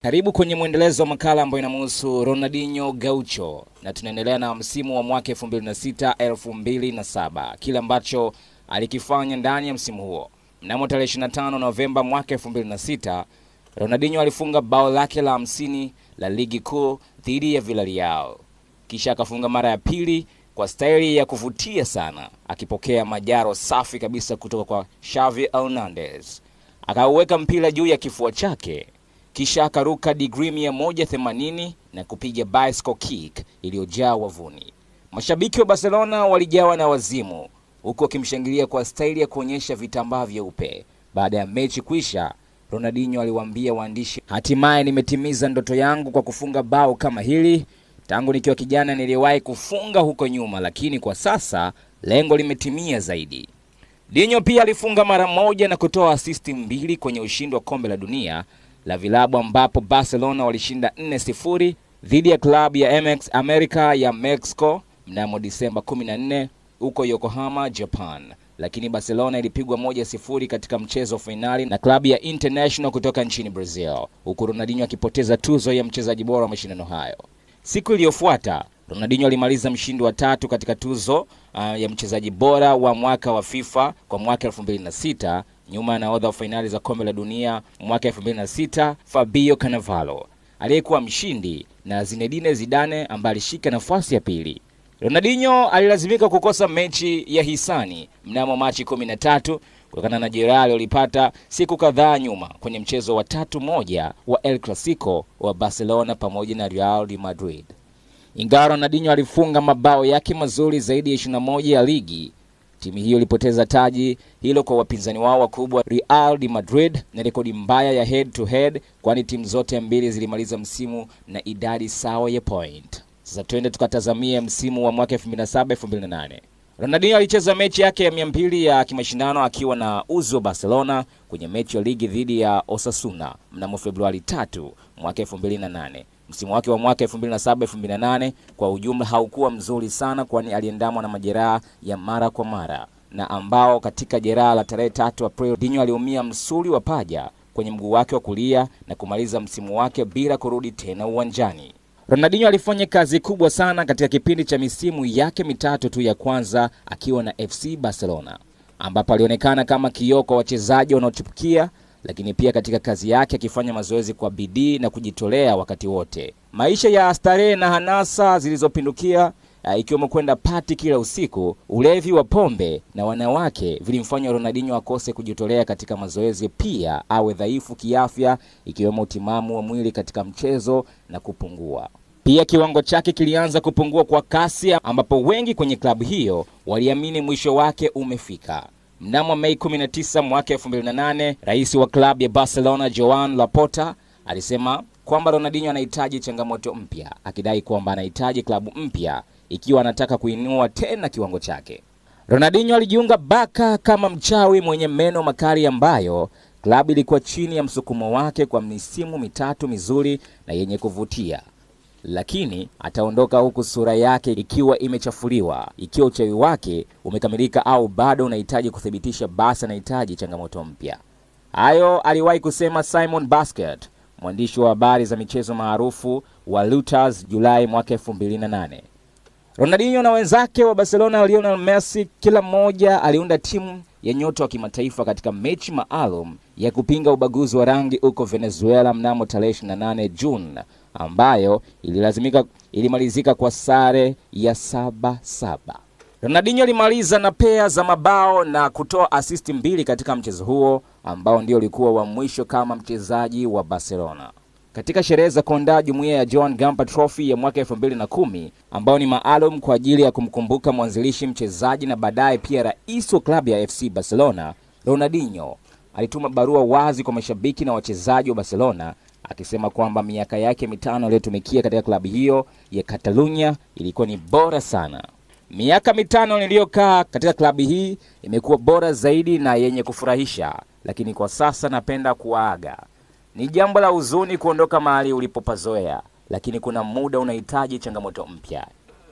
Karibu kwenye mwendelezo wa makala ambayo inamhusu Ronaldinho Gaucho, na tunaendelea na msimu wa mwaka 2006 2007, kile ambacho alikifanya ndani ya msimu huo. Mnamo tarehe 25 Novemba mwaka 2006, Ronaldinho alifunga bao lake la 50 la ligi kuu dhidi ya Villarreal, kisha akafunga mara ya pili kwa staili ya kuvutia sana, akipokea majaro safi kabisa kutoka kwa Xavi Hernandez. Akauweka mpira juu ya kifua chake kisha akaruka digrii 180 na kupiga bicycle kick iliyojaa wavuni. Mashabiki wa Barcelona walijawa na wazimu, huku wakimshangilia kwa staili ya kuonyesha vitambaa vyeupe. Baada ya mechi kuisha, Ronaldinho aliwaambia waandishi, hatimaye nimetimiza ndoto yangu kwa kufunga bao kama hili. Tangu nikiwa kijana niliwahi kufunga huko nyuma, lakini kwa sasa lengo limetimia zaidi. Dinho pia alifunga mara moja na kutoa asisti mbili kwenye ushindi wa kombe la dunia la vilabu ambapo Barcelona walishinda 4-0 dhidi ya klabu ya MX America ya Mexico mnamo Disemba 14 huko Yokohama, Japan. Lakini Barcelona ilipigwa 1-0 katika mchezo wa fainali na klabu ya International kutoka nchini Brazil, huku Ronaldinho akipoteza tuzo ya mchezaji bora wa mashindano hayo. Siku iliyofuata Ronaldinho alimaliza mshindi wa tatu katika tuzo uh, ya mchezaji bora wa mwaka wa FIFA kwa mwaka 2006 nyuma ya nahodha wa fainali za kombe la dunia mwaka 2006 Fabio Cannavaro aliyekuwa mshindi na Zinedine Zidane ambaye alishika nafasi ya pili. Ronaldinho alilazimika kukosa mechi ya hisani mnamo Machi 13 kutokana na jeraha alilolipata siku kadhaa nyuma kwenye mchezo wa tatu moja wa El Clasico wa Barcelona pamoja na Real de Madrid. Ingawa Ronaldinho alifunga mabao yake mazuri zaidi ya 21 ya ligi, timu hiyo ilipoteza taji hilo kwa wapinzani wao wakubwa Real de Madrid na rekodi mbaya ya head to head, kwani timu zote mbili zilimaliza msimu na idadi sawa ya point. Sasa twende tukatazamia msimu wa mwaka 2007 2008. Ronaldinho alicheza mechi yake ya 200 ya kimashindano akiwa na uzi wa Barcelona kwenye mechi ya ligi dhidi ya Osasuna mnamo Februari 3 mwaka 2008. Msimu wake wa mwaka 2007 2008 kwa ujumla haukuwa mzuri sana, kwani aliendamwa na majeraha ya mara kwa mara na ambao katika jeraha la tarehe 3 Aprili Dinho aliumia msuli wa paja kwenye mguu wake wa kulia na kumaliza msimu wake bila kurudi tena uwanjani. Ronaldinho alifanya kazi kubwa sana katika kipindi cha misimu yake mitatu tu ya kwanza akiwa na FC Barcelona, ambapo alionekana kama kioo kwa wachezaji wanaochipukia lakini pia katika kazi yake akifanya mazoezi kwa bidii na kujitolea wakati wote. Maisha ya starehe na hanasa zilizopindukia uh, ikiwemo kwenda pati kila usiku, ulevi wa pombe na wanawake vilimfanya Ronaldinho akose kujitolea katika mazoezi, pia awe dhaifu kiafya, ikiwemo utimamu wa mwili katika mchezo na kupungua. Pia kiwango chake kilianza kupungua kwa kasi, ambapo wengi kwenye klabu hiyo waliamini mwisho wake umefika. Mnamo Mei 19 mwaka 2008, rais wa klabu ya Barcelona Joan Laporta alisema kwamba Ronaldinho anahitaji changamoto mpya, akidai kwamba anahitaji klabu mpya ikiwa anataka kuinua tena kiwango chake. Ronaldinho alijiunga Barca kama mchawi mwenye meno makali, ambayo klabu ilikuwa chini ya msukumo wake kwa misimu mitatu mizuri na yenye kuvutia lakini ataondoka huku sura yake ikiwa imechafuliwa, ikiwa uchawi wake umekamilika au bado unahitaji kuthibitisha, basi anahitaji changamoto mpya. Hayo aliwahi kusema Simon Basket, mwandishi wa habari za michezo maarufu wa Reuters, Julai mwaka 2008. Ronaldinho na wenzake wa Barcelona Lionel Messi, kila mmoja aliunda timu ya nyota wa kimataifa katika mechi maalum ya kupinga ubaguzi wa rangi huko Venezuela mnamo tarehe 28 Juni ambayo ililazimika ilimalizika kwa sare ya saba saba. Ronaldinho alimaliza na pea za mabao na kutoa asisti mbili katika mchezo huo ambao ndio ulikuwa wa mwisho kama mchezaji wa Barcelona. Katika sherehe za kuandaa jumuiya ya Joan Gamper Trophy ya mwaka 2010 ambao ni maalum kwa ajili ya kumkumbuka mwanzilishi, mchezaji na baadaye pia rais wa klabu ya FC Barcelona, Ronaldinho alituma barua wazi kwa mashabiki na wachezaji wa Barcelona akisema kwamba miaka yake mitano aliyotumikia katika klabu hiyo ya Catalunya ilikuwa ni bora sana. Miaka mitano niliyokaa katika klabu hii imekuwa bora zaidi na yenye kufurahisha, lakini kwa sasa napenda kuwaaga. Ni jambo la huzuni kuondoka mahali ulipopazoea, lakini kuna muda unahitaji changamoto mpya.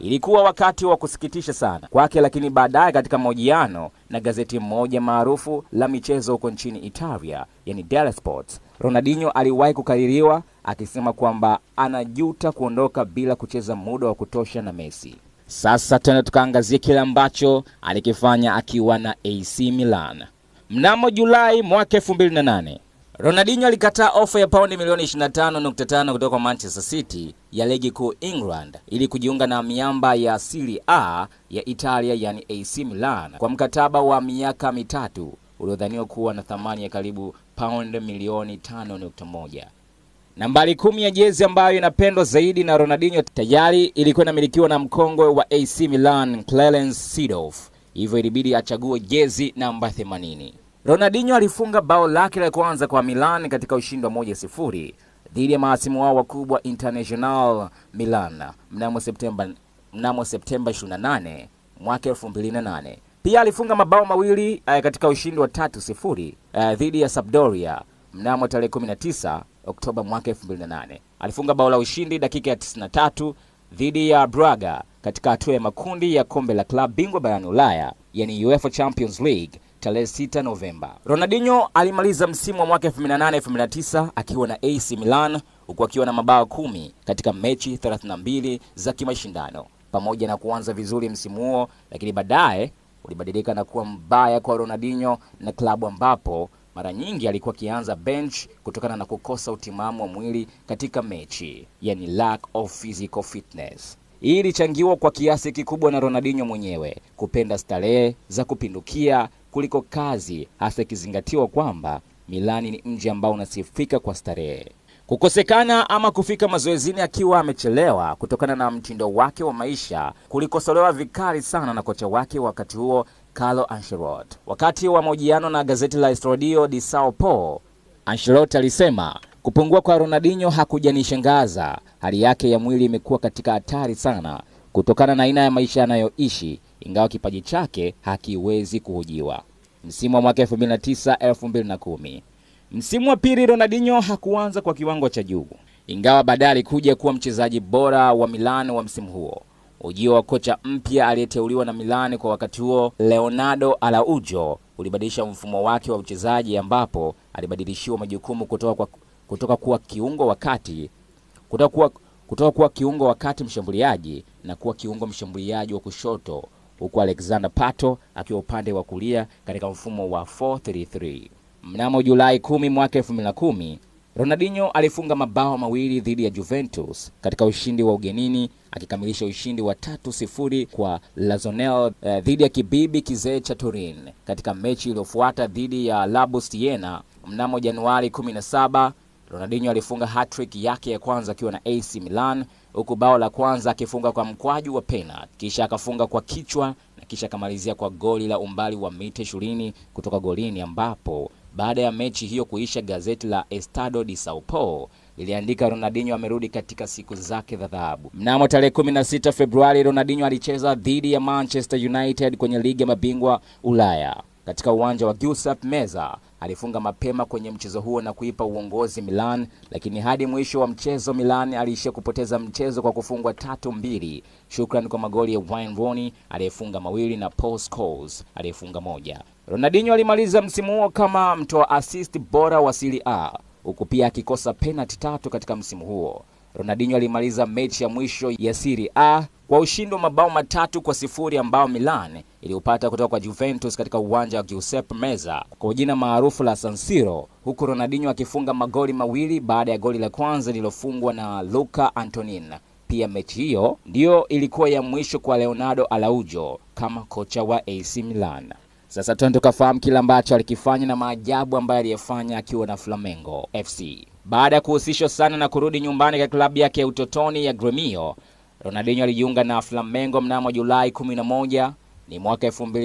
Ilikuwa wakati wa kusikitisha sana kwake, lakini baadaye katika mahojiano na gazeti moja maarufu la michezo huko nchini Italia, yani Della Sport, Ronaldinho aliwahi kukaririwa akisema kwamba anajuta kuondoka bila kucheza muda wa kutosha na Messi. Sasa tena tukaangazia kile ambacho alikifanya akiwa na AC Milan. Mnamo Julai mwaka 2008 Ronaldinho alikataa ofa ya paundi milioni 25.5 kutoka kwa Manchester City ya ligi kuu England ili kujiunga na miamba ya Serie A ya Italia yani AC Milan kwa mkataba wa miaka mitatu uliodhaniwa kuwa na thamani ya karibu paundi milioni 5.1. Nambari kumi ya jezi ambayo inapendwa zaidi na Ronaldinho tayari ilikuwa inamilikiwa na mkongwe wa AC Milan Clarence Seedorf, hivyo ilibidi achague jezi namba 80. Ronaldinho alifunga bao lake la kwanza kwa Milan katika ushindi wa moja sifuri dhidi ya mahasimu wao wakubwa International Milan mnamo Septemba mnamo Septemba 28 mwaka 2008. Pia alifunga mabao mawili uh, katika ushindi wa tatu sifuri uh, dhidi ya Sampdoria mnamo tarehe 19 Oktoba mwaka 2008. Alifunga bao la ushindi dakika ya 93 dhidi ya Braga katika hatua ya makundi ya kombe la klabu bingwa barani Ulaya, yani UEFA Champions League tarehe 6 Novemba. Ronaldinho alimaliza msimu wa mwaka 2008-2009 akiwa na AC Milan huku akiwa na mabao kumi katika mechi 32 za kimashindano pamoja na kuanza vizuri msimu huo, lakini baadaye ulibadilika na kuwa mbaya kwa Ronaldinho na klabu ambapo mara nyingi alikuwa akianza bench kutokana na kukosa utimamu wa mwili katika mechi, yani lack of physical fitness. Hii ilichangiwa kwa kiasi kikubwa na Ronaldinho mwenyewe kupenda starehe za kupindukia kuliko kazi, hasa ikizingatiwa kwamba Milani ni mji ambao unasifika kwa starehe. Kukosekana ama kufika mazoezini akiwa amechelewa kutokana na mtindo wake wa maisha kulikosolewa vikali sana na kocha wake wakati huo Carlo Ancelotti. Wakati wa mahojiano na gazeti la Estadio de Sao Paulo, Ancelotti alisema kupungua kwa Ronaldinho hakujanishangaza. Hali yake ya mwili imekuwa katika hatari sana kutokana na aina ya maisha anayoishi, ingawa kipaji chake hakiwezi kuhojiwa. Msimu wa mwaka 2009 2010 Msimu wa pili Ronaldinho hakuanza kwa kiwango cha juu, ingawa baadaye alikuja kuwa mchezaji bora wa Milan wa msimu huo. Ujio wa kocha mpya aliyeteuliwa na Milan kwa wakati huo, Leonardo Araujo, ulibadilisha mfumo wake wa uchezaji, ambapo alibadilishiwa majukumu kutoka, kwa, kutoka kuwa kiungo wakati kutoka kuwa, kutoka kuwa kiungo wakati mshambuliaji na kuwa kiungo mshambuliaji wa kushoto, huku Alexander Pato akiwa upande wa kulia katika mfumo wa 433. Mnamo Julai 10 mwaka 2010 Ronaldinho alifunga mabao mawili dhidi ya Juventus katika ushindi wa ugenini akikamilisha ushindi wa tatu sifuri kwa Lazonel uh, dhidi ya kibibi kizee cha Turin katika mechi iliyofuata dhidi ya Labus Siena mnamo Januari 17. Ronaldinho alifunga hat-trick yake ya kwanza akiwa na AC Milan huku bao la kwanza akifunga kwa mkwaju wa penalty, kisha akafunga kwa kichwa na kisha akamalizia kwa goli la umbali wa mita 20 kutoka golini ambapo baada ya mechi hiyo kuisha, gazeti la Estado de Sao Paulo liliandika Ronaldinho amerudi katika siku zake za dhahabu. Mnamo tarehe 16 Februari, Ronaldinho alicheza dhidi ya Manchester United kwenye ligi ya mabingwa Ulaya katika uwanja wa Giuseppe Meazza. Alifunga mapema kwenye mchezo huo na kuipa uongozi Milan, lakini hadi mwisho wa mchezo Milan aliishia kupoteza mchezo kwa kufungwa tatu mbili, shukrani kwa magoli ya Wayne Rooney aliyefunga mawili na Paul Scholes aliyefunga moja. Ronaldinho alimaliza msimu huo kama mtoa assist bora wa Serie A huku pia akikosa penalti tatu katika msimu huo. Ronaldinho alimaliza mechi ya mwisho ya Serie A kwa ushindi wa mabao matatu kwa sifuri ambao Milan iliupata kutoka kwa Juventus katika uwanja wa Giuseppe Meazza kwa jina maarufu la San Siro, huku Ronaldinho akifunga magoli mawili baada ya goli la kwanza lililofungwa na Luca Antonin. Pia mechi hiyo ndiyo ilikuwa ya mwisho kwa Leonardo Araujo kama kocha wa AC Milan. Sasa twende tukafahamu kile ambacho alikifanya na maajabu ambayo aliyefanya akiwa na Flamengo FC. Baada ya kuhusishwa sana na kurudi nyumbani katika klabu yake ya utotoni ya Gremio, Ronaldinho alijiunga na Flamengo mnamo Julai 11 ni mwaka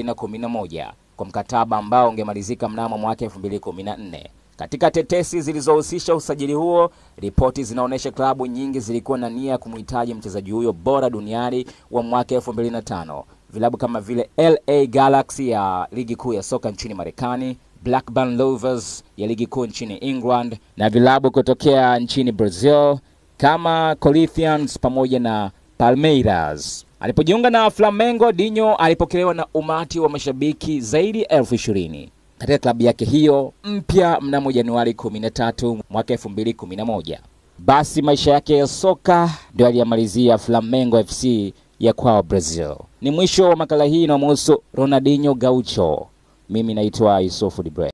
2011 kwa mkataba ambao ungemalizika mnamo mwaka 2014. Katika tetesi zilizohusisha usajili huo, ripoti zinaonyesha klabu nyingi zilikuwa na nia ya kumhitaji mchezaji huyo bora duniani wa mwaka 2005. Vilabu kama vile LA Galaxy ya ligi kuu ya soka nchini Marekani, Blackburn Rovers ya ligi kuu nchini England na vilabu kutokea nchini Brazil kama Corinthians pamoja na Palmeiras. Alipojiunga na Flamengo, Dinho alipokelewa na umati wa mashabiki zaidi ya elfu ishirini katika klabu yake hiyo mpya mnamo Januari 13 mwaka 2011. Basi maisha yake ya soka ndio aliyamalizia Flamengo FC ya kwao Brazil. Ni mwisho wa makala hii inayomhusu Ronaldinho Gaucho. Mimi naitwa Yusufu Dibre.